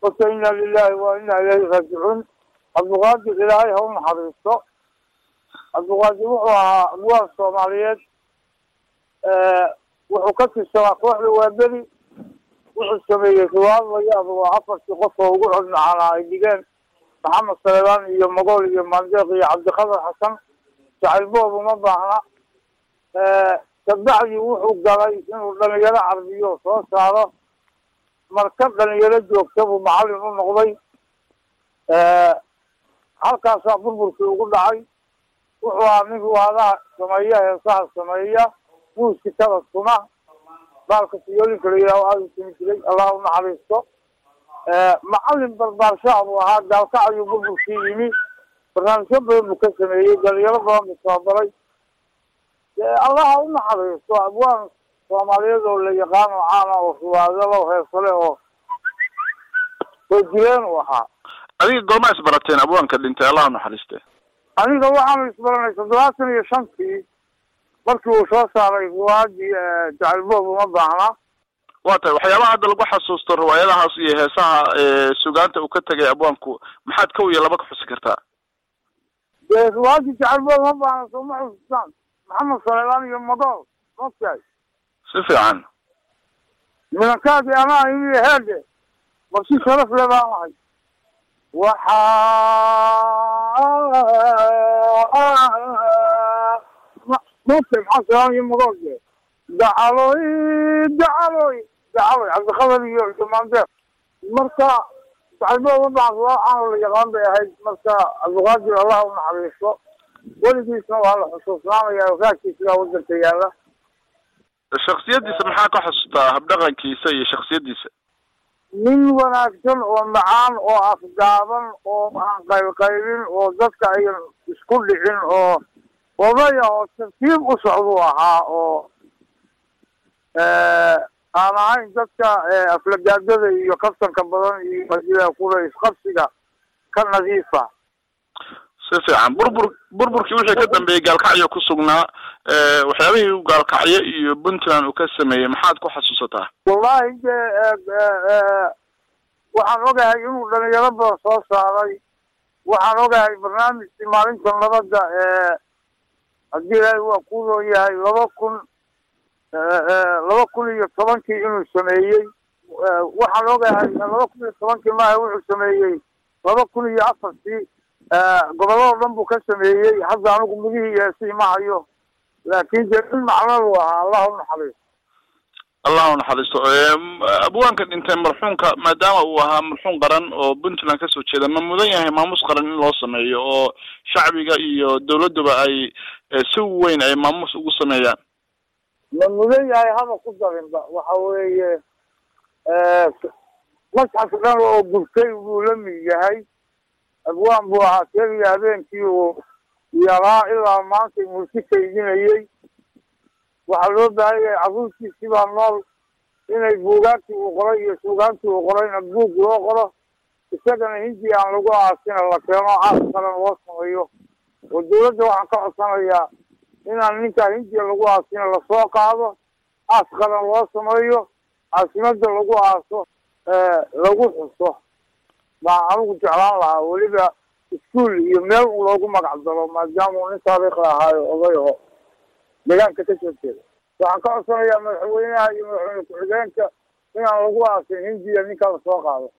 horta ina lilahi wa ina ilayhi raajicuun cabdiqaadir ilaahay ha u naxariisto cabdiqaadir wuxuu ahaa abwaab soomaaliyeed wuxuu ka tirsanaa kooxda waaberi wuxuu sameeyey riwaayad laga yaabo waa afartii qof oo ugu codmacaanaa ay dhigeen maxamed saleebaan iyo magool iyo maandeeq iyo cabdiqadar xasan jacayl boob uma baahna kabacdi wuxuu galay inuu dhalinyaro carbiyo soo saaro marka dhalinyaro joogta buu macallin u noqday halkaasaa burburkii ugu dhacay wuxuu ahaa nin ruwaadaha sameeya heesaha sameeya muusikada suma baalka siyoolinka la yidhaho aada u sumi jiray allah u naxariisto macallin barbaarshaa buu ahaa gaalkac ayuu burburkii yimi barnaamijyo badan buu ka sameeyey dhalinyaro badan buu tababaray allaha u naxariisto abwaan soomaaliyeed oo la yaqaan oo caana oo ruwaadalo heesale oo soo jireen uu ahaa adiga goorma isbarateen abwaanka dhintay allah u naxariiste aniga waxaanu isbaranay toddobaatan iyo shantii markii uu soo saaray ruwaadii jacalboob uma baahna waa tahay waxyaabaha hadda lagu xasuusto riwaayadahaas iyo heesaha sugaanta uu ka tegay abwaanku maxaad kow iyo laba ka xusi kartaa dee ruwaadii jacalboob uma baahna soo ma xusustaan maxamed saleelaan iyo madool maogtahay si fiican milankaadi anaa imi heede marsi sharaf le baan ahay waxaa maogtahay maxamed saleelaan iyo madool de dacaloy dacaloy dacaloy cabdikadar iyo maandeer marka jacalboob uma baahna ruwaad caano la yaqaan bay ahayd marka cabdiqaadir allah u naxariisto weligiisna waa la xusuusnaamaya raagkiisa wadanka yaala shaksiyadiisa maxaa ka xusuustaa habdhaqankiisa iyo shaksiyadiisa nin wanaagsan oo macaan oo afgaaban oo aan qaylqaylin oo dadka ayan isku dhicin oo odaya oo tartiib u socduu ahaa oo aan ahayn dadka aflagaadada iyo kaftanka badan iyo masila kule isqabsiga ka nadiifa si fiican burbur burburkii wixii ka dambeeyey gaalkacyo ku sugnaa waxyaabihii u gaalkacyo iyo puntland uu ka sameeyey maxaad ku xasuusataa wallahi de waxaan ogahay inuu dhalinyaro badan soo saaray waxaan ogahay barnaamijkii maalinta nabadda haddii ilaahay waa ku roon yahay laba kun laba kun iyo tobankii inuu sameeyey waxaan ogahay laba kun iyo tobankii maaha wuxuu sameeyey laba kun iyo afartii gobolladoo dhan buu ka sameeyey hadda anigu mudihii yeesii ma hayo laakin dee in macno lu ahaa allah u naxariisto allah u naxariisto abwaanka dhintay marxuumka maadaama uu ahaa marxuum qaran oo puntland kasoo jeeda ma mudan yahay maamuus qaran in loo sameeyo oo shacbiga iyo dawladduba ay si weyn ay maamuus ugu sameeyaan ma mudan yahay haba ku darinba waxa weeye masxaf dhan oo gurtay buu la mid yahay abwaan buu ahaa keliya habeenkii uu yaraa ilaa maanta muusi kaydinayey waxaa loo baahan yahay carruurtiisii baa nool inay buugaagtii uu qoray iyo suugaantii uu qorayna buug loo qoro isagana hindi aan lagu aasina la keeno aas qaran loo sameeyo oo dawladda waxaan ka codsanayaa inaan ninkaa hindiya lagu aasina lasoo qaado aas qaran loo sameeyo caasimada lagu aaso lagu xuso baan anigu jeclaan lahaa weliba iskuol iyo meel un loogu magac daro maadaama uu nin taariikhi ahaayo oday oo deegaanka ka soo jeeda waxaan ka codsanayaa madaxweynaha iyo madaxweyne ku-xigeenka inaan lagu aasin hindiya ninkaa lasoo qaado